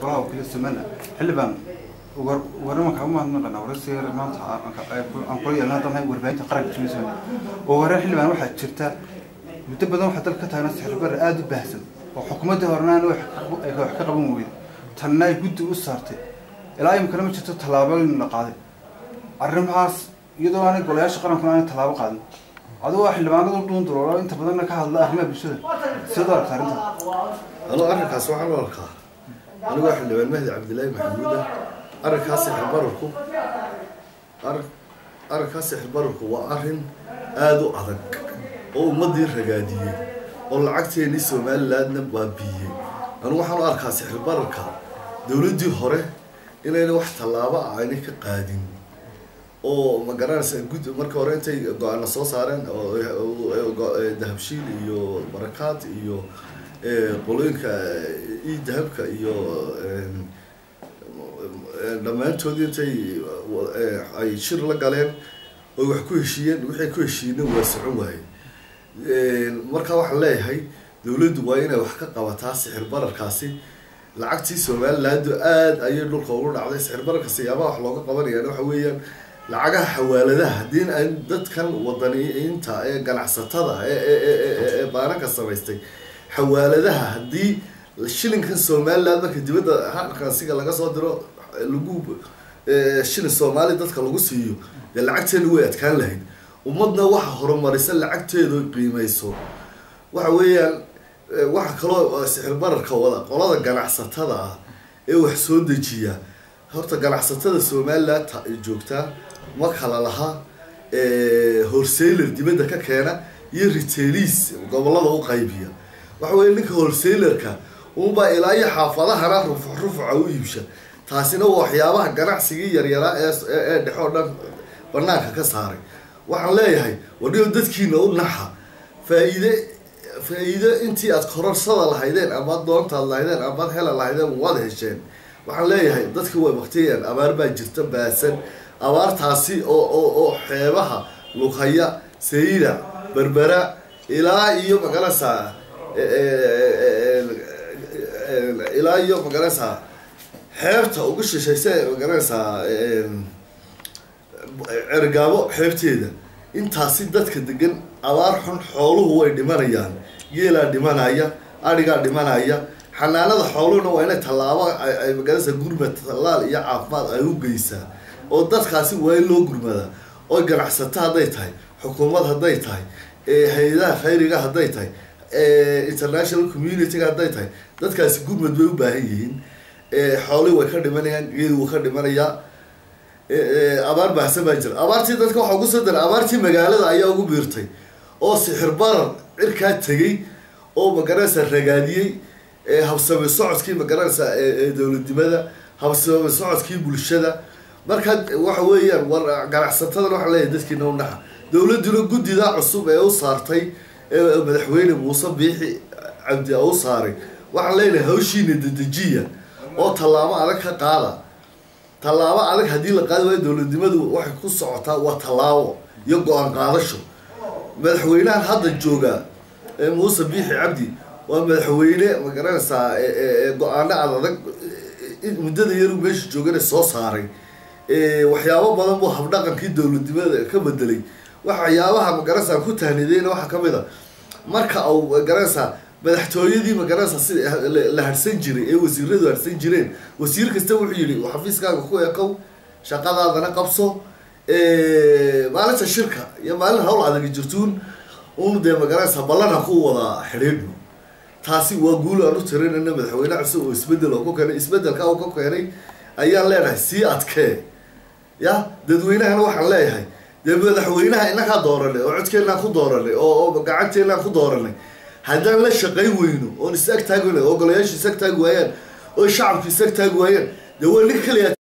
golaha wakiilada somaliland xildhibaan warnimanka umahadnaqana waraysiga maanta aan kula yeelna haddaan nahay warbaahinta qaranka jimisa oo hore xildhibaan waxaa jirta muddo badan waxaa dalka ka taagna sixirbarre aada u baahsan oo xukuumaddii horena ay wax ka qaban weyda tanna ay guddi u saartay ilaa imikana ma jirto tallaabooyin la qaaday arrimahaas iyadoo aanay golayaasha qarankuna aanay tallaabo qaadin adigoo xildhibaanadu dhuun duroolo inta badanna ka hadla arrimaha bulshada sidaad u aragta arrinta anuu arrinkaas waxaan u arkaa anigoo xildhibaan mahdi cabdillaahi maxamuud ah arrinkaas sixirbararku arrin arrinkaas sixirbararku waa arrin aada u adag oo ummaddii ragaadiyey oo lacagteennii somalilandna baabiiyey anigu waxaan u arkaa sixirbararka dowladdii hore inayna wax tallaabo ah aynay ka qaadin oo ma garanaysa gud marka hore intay go-aana soo saareen dahabshiil iyo barakaad iyo qolooyinka io dahabka iyo dhammaantoodii intay ay shir la galeen oy wax ku heshiiyeen wixii ku heshiiyena waa socon waaye marka waxaan leeyahay dowladdu waa inay wax ka qabataa sixir bararkaasi lacagtii somalilandu aada ayay dhulka ugu dhacday sixir bararka siyaabaha wax looga qabanayaan waxa weeyaan lacagaha xawaaladaha haddii ay dadkan wadaniyiinta ee ganacsatada ee baananka samaystay xawaaladaha haddii shilinkan somaliland marka dibadda haqansiga laga soo diro lagu shilin soomaali dadka lagu siiyo dee lacagteena way adkaan lahayd ummadna waxa horumarisa lacagteedu qiimeyso waxa weeyaan waxa kaloo sixir bararka wada qolada ganacsatada ah ee wax soo dejiya horta ganacsatada somaliland joogtaa ma kala laha wholesaler dibadda ka keena iyo retailis gobolada u qaybiya waxa weya ninka wholesalerka unbaa ilaa iyo xaafadahana rufuc rufuca u iibsha taasina waa waxyaabaha ganacsigii yaryaraa ee dhexe oo dhan banaanka ka saaray waxaan leeyahay wadhigo dadkiina u naxa faa-iide faa-iido intii aad kororsada lahaydeen amaad doontaad lahaydeen amaad hela lahaydeen waad hesheen waxaan leeyahay dadka way baktiyayaan abaar baa jirta baasan abaartaasi oo oo oo xeebaha lughaya sayida berbera ilaa iyo magaranaysaa ilaa iyo magaranaysaa xeebta ugu shishaysa magaranaysaa cergaabo xeebteeda intaasi dadka degan abaar xun xooluhu way dhimanayaan geelaa dhimanaya adhigaa dhimanaya xanaanada xooluhuna waa inay tallaabo ay magaranaysa gurmad tallaal iyo caafimaad ay u geysaa oo dadkaasi waa in loo gurmadaa oo ganacsato hadday tahay xukuumad hadday tahay hay-adaha khayriga hadday tahay international community-ga hadday tahay dadkaasi gurmad bay u baahan yihiin xoolihii way ka dhimanayaan geeli wuu ka dhimanayaa abaar baahsan baa jira abaartii dadka waxaa ugu soo dara abaartii magaalada ayaa ugu biirtay oo sixir barar cirkaa tegey oo magaranaysa ragaadiyey habsame socodkii magaranaysa dowladnimada habsame socodkii bulshada marka waxa weeyaan war ganacsatadan waxaa leeyahay dadkiina u naxa dowladduna guddida cusub ee u saartay ee madaxweyne muuse biixi cabdi u saaray waxaan leenahay hawshiina dedejiya oo tallaabo adag ka qaada tallaabo adag haddii la qaadi waayo dowladnimadu waxay ku socotaa waa tallaabo iyo go-aan qaadasho madaxweynahan hadda jooga muuse biixi cabdi waa madaxweyne magaranaysaa go-aano ad adag muddada yaru meesha joogana soo saaray waxyaabo badan buu habdhaqankii dowladnimada ka bedelay waxyaabaha magaranaysaa ku tahnideyna waxaa kamid a marka au magaranaysaa madaxtooyadii magaranaysa si la harsan jiray ee wasiiradu harsan jireen wasiir kasta wuxuu yihi xafiiskaaga ku ekow shaqadaadana qabso maalinta shirka iyo maalin hawl adag jirtuun un dee magaranaysa ballanha ku wada xidhiidhno taasi waa guul aan u tirinayna madaxweyne cusub oo isbedel oo ku keenay isbedelka oo ka keenay ayaan leenahay sii adkee ya dadweynahana waxaan leeyahay dee madaxweynaha inakaa dooranay oo codkeenaan ku dooranay oo gacanteenaan ku dooranay haddaan la shaqayn weyno oon is ag taagi weyno oo golayaashu is ag taagi waayaan oo shacabku is ag taagi waayaan dee waa nin kaliya